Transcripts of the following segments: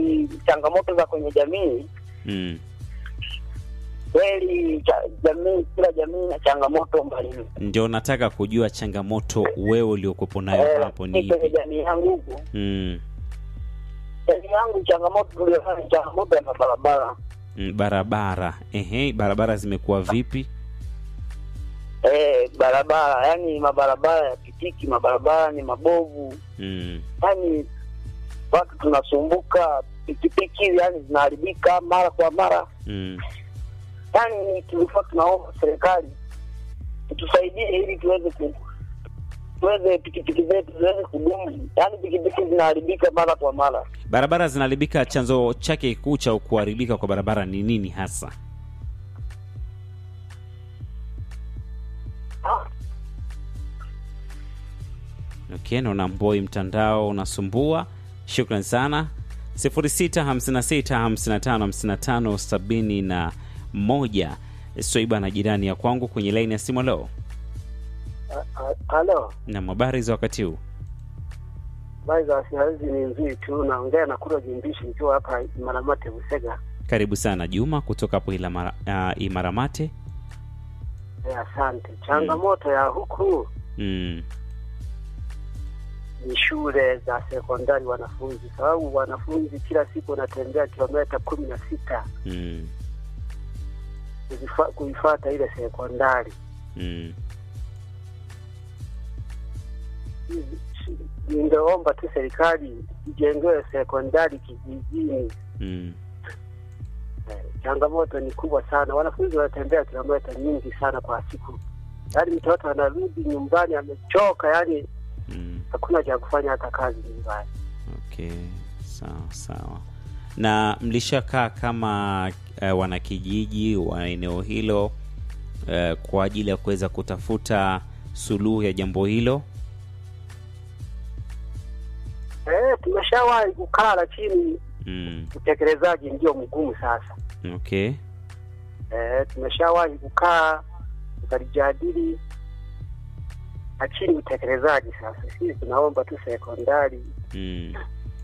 ki- changamoto za kwenye jamii Mm. kweli, cha- jamii kila jamii na changamoto mbalimbali. Ndio nataka kujua changamoto wewe uliokuwepo nayo Eh, hapo ni mi kwenye ipi? jamii yangu huku, Mm. jamii yangu changamoto tulionayo ni changamoto ya mabarabara. Mm, barabara. Ehe, barabara zimekuwa vipi? Eh, barabara yani mabarabara ya pitiki, mabarabara ni mabovu, Mm. yani watu tunasumbuka, pikipiki yani zinaharibika mara kwa mara. Mm. Yani tulikuwa tunaomba serikali itusaidie ili tuweze ku tuweze pikipiki zetu ziweze kudumu. Yani pikipiki zinaharibika mara kwa mara. Barabara zinaharibika, chanzo chake kikuu cha kuharibika kwa barabara ni nini hasa? Okay, naona Mboi mtandao unasumbua. Shukran sana. 0656555571 Swaiba na jirani ya kwangu kwenye laini ya simu leo. Halo, Na habari za wakati huu? habari za siku ni nzuri tu. Naongea na Kuro Jimbishi nikiwa hapa Maramate Busega. Karibu sana Juma kutoka hapo Ilamara- ah, Imaramate. Eh, Asante. Changamoto ya huku Mm. ni shule za sekondari wanafunzi, sababu wanafunzi kila siku wanatembea kilomita kumi na sita Mm. kuifa- kuifata ile sekondari. Mm. Ningeomba tu serikali ijengewe sekondari kijijini. Mm. Eh, Changamoto ni kubwa sana, wanafunzi wanatembea kilomita nyingi sana kwa siku, yaani mtoto anarudi nyumbani amechoka, yaani Mm. hakuna cha kufanya hata kazi nyumbani. Okay, sawa sawa. Na mlishakaa kama uh, wanakijiji wa eneo hilo uh, kwa ajili ya kuweza kutafuta suluhu ya jambo hilo? Eh, tumeshawahi kukaa, lakini Mm. utekelezaji ndio mgumu sasa. Okay. Eh, tumeshawahi kukaa tukalijadili, lakini utekelezaji sasa, sisi tunaomba tu sekondari, Mm.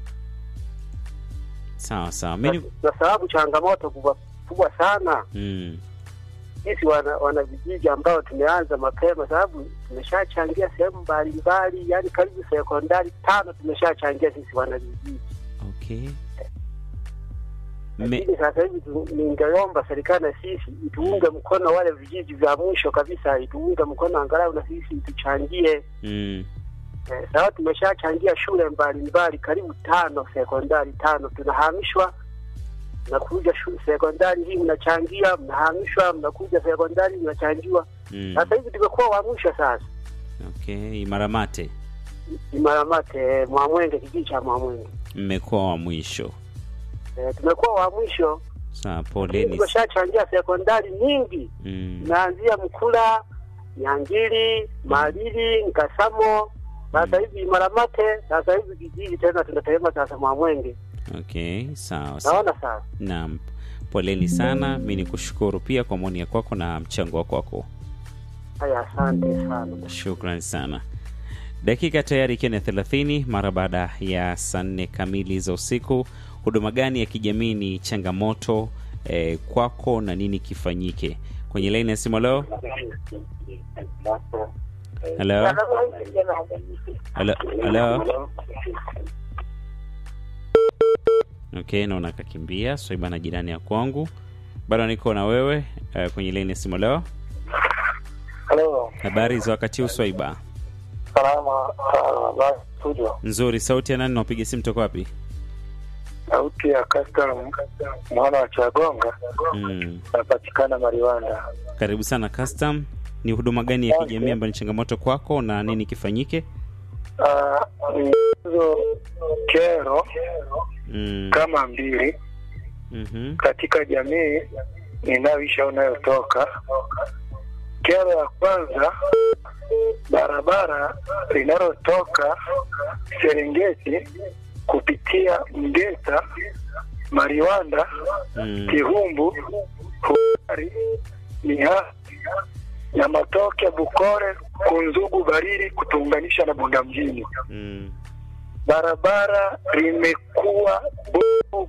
Sawa sawa. Mimi kwa sababu changamoto kubwa kubwa sana mm. sisi wana, wana vijiji ambao tumeanza mapema, sababu tumeshachangia sehemu mbalimbali, yani karibu sekondari tano tumeshachangia sisi wana vijiji. Okay. Me, Lakini sasa hivi tu- ningeomba serikali na sisi ituunge mkono wale vijiji vya mwisho kabisa, ituunge mkono angalau na sisi ituchangie. mm. Eh, sawa tumeshachangia shule mbalimbali karibu tano, sekondari tano, tunahamishwa mnakuja shu- sekondari hii mnachangia, mnahamishwa, mnakuja sekondari mnachangiwa. Mm. Sasa hivi tumekuwa wa mwisho sasa. Okay, Imaramate Imaramate, Mwamwenge, kijiji cha Mwamwenge. mmekuwa wa mwisho. E, tumekuwa wa mwisho, Sawa, poleni. tumeshachangia sekondari nyingi, Mm. naanzia Mkula, Nyangili, Malili, Nkasamo, sasa hivi Imaramate, sasa hivi kijiji tena tunatema sasa Mwamwenge. Okay, sawa sawa. Naona sasa. Naam, poleni sana. Mi ni kushukuru pia kwa maoni ya kwako na mchango wa kwako, Haya, asante sana. shukran sana. Dakika tayari ikiwa ni thelathini mara baada ya saa nne kamili za usiku. Huduma gani ya kijamii ni changamoto eh, kwako na nini kifanyike? Kwenye laini ya simu leo. Halo, halo, halo. Okay, naona kakimbia Swaiba na jirani ya kwangu. Bado niko na wewe eh, kwenye laini ya simu leo. Halo, Habari za wakati huu Swaiba? salama sana, studio. Nzuri. Sauti ya nani? Napiga simu toka wapi? Sauti ya custom mwana wa Chagonga Mm. napatikana Mariwanda. Karibu sana Custom. Ni huduma gani ya kijamii ambayo ni changamoto kwako na nini kifanyike? Ah, hizo kero Mm. kama mbili Mhm. katika jamii ninayoisha unayotoka. Kero ya kwanza, barabara linalotoka Serengeti kupitia Mgeta, Mariwanda, Mm. Kihumbu, Hubari, Miha na Matoke, Bukore, Kunzugu, Bariri kutuunganisha na Bunda mjini. Mm. Barabara limekuwa